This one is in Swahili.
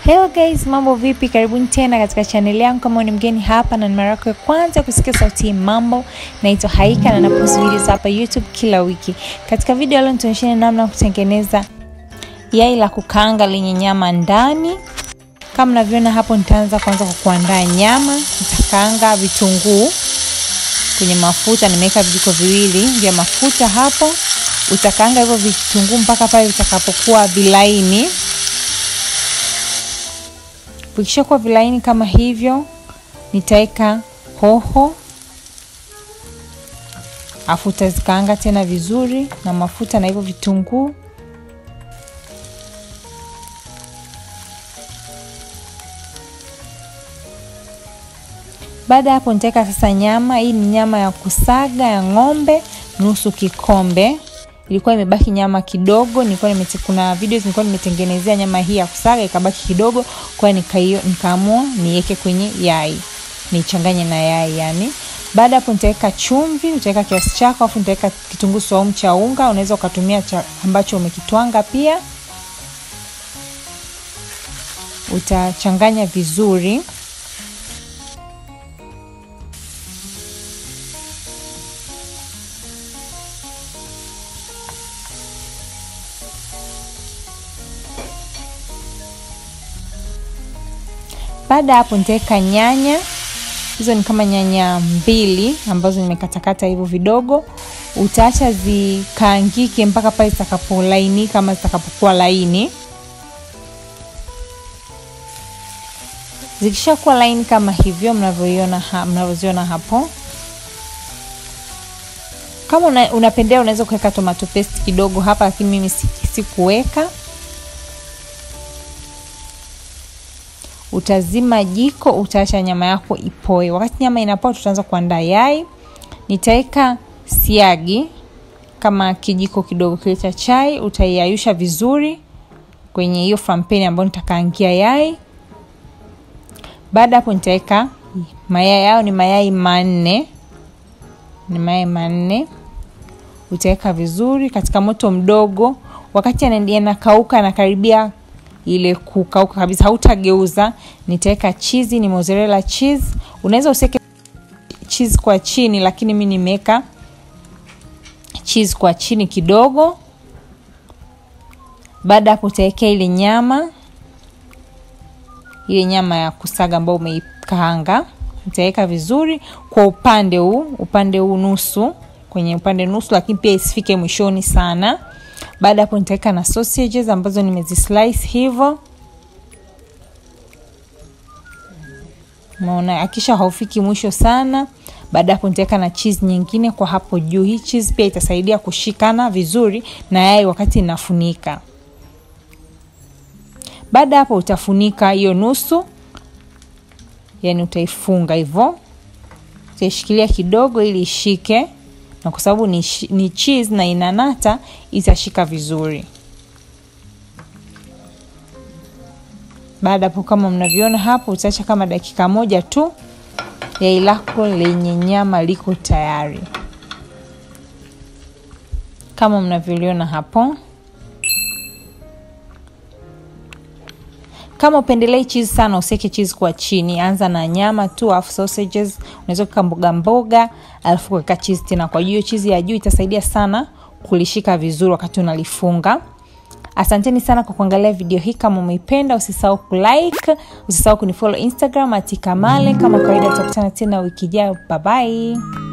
Hello guys, mambo vipi? Karibuni tena katika chaneli yangu. Kama ni mgeni hapa na ni mara yako ya kwanza kusikia sauti hii, mambo, naitwa Haika na napost videos hapa YouTube kila wiki. Katika video leo nitaonyeshana namna ya kutengeneza yai la kukaanga lenye nyama ndani. Kama mnavyoona hapo, nitaanza kwanza kwa kuandaa nyama. Nitakaanga vitunguu kwenye mafuta, nimeweka vijiko viwili vya mafuta hapo. Utakaanga hivyo vitunguu mpaka pale vitakapokuwa vilaini. Vikishakuwa vilaini kama hivyo, nitaweka hoho, afu utazikaanga tena vizuri na mafuta na hivyo vitunguu. Baada ya hapo, nitaweka sasa nyama. Hii ni nyama ya kusaga ya ng'ombe, nusu kikombe. Ilikuwa imebaki nyama kidogo, nilikuwa nimete, kuna videos nilikuwa nimetengenezea nyama hii ya kusaga ikabaki kidogo, kwa hiyo nikaamua niweke kwenye yai, nichanganye na yai yani. Baada hapo nitaweka chumvi, utaweka kiasi chako, afu nitaweka kitunguu saumu cha unga, unaweza ukatumia cha ambacho umekitwanga pia. Utachanganya vizuri. Baada ya hapo nitaweka nyanya, hizo ni kama nyanya mbili ambazo nimekatakata hivyo vidogo. Utaacha zikaangike mpaka pale zitakapolainika kama zitakapokuwa laini. Zikishakuwa laini kama hivyo mnavyoiona ha, mnavyoziona hapo. Kama una, unapendea unaweza kuweka tomato paste kidogo hapa, lakini mimi sikuweka. Utazima jiko, utaacha nyama yako ipoe. Wakati nyama inapoa, tutaanza kuandaa yai. Nitaweka siagi kama kijiko kidogo kile cha chai, utaiayusha vizuri kwenye hiyo frampeni ambayo nitakaangia yai. Baada hapo, nitaweka mayai yao, ni mayai manne, ni mayai manne. Utaweka vizuri katika moto mdogo, wakati yanakauka anakaribia ile kukauka kabisa, hautageuza. Nitaweka chizi, ni mozzarella cheese. Unaweza useke cheese kwa chini, lakini mi nimeweka cheese kwa chini kidogo. Baada hapo, utawekea ile nyama, ile nyama ya kusaga ambayo umeikaanga, utaweka vizuri kwa upande huu, upande huu nusu, kwenye upande nusu, lakini pia isifike mwishoni sana. Baada hapo nitaweka na sausages ambazo nimezislice hivyo. Umeona, akisha haufiki mwisho sana. Baada hapo nitaweka na cheese nyingine kwa hapo juu. Hii cheese pia itasaidia kushikana vizuri na yai wakati inafunika. Baada hapo utafunika hiyo nusu, yani utaifunga hivyo, utaishikilia kidogo ili ishike na kwa sababu ni, ni cheese na inanata itashika vizuri. Baada hapo, kama mnavyoona hapo, utaacha kama dakika moja tu, yai lako lenye nyama liko tayari, kama mnavyoliona hapo. Kama upendelei cheese sana, useke cheese kwa chini, anza na nyama tu, alafu sausages unaweza kuweka mboga mboga, alafu kuweka cheese tena kwa juu. Cheese ya juu itasaidia sana kulishika vizuri wakati unalifunga. Asanteni sana kwa kuangalia video hii. Kama umeipenda, usisahau kulike, usisahau kunifollow Instagram atikamale. Kama kawaida, tutakutana tena wiki ijayo. Bye bye.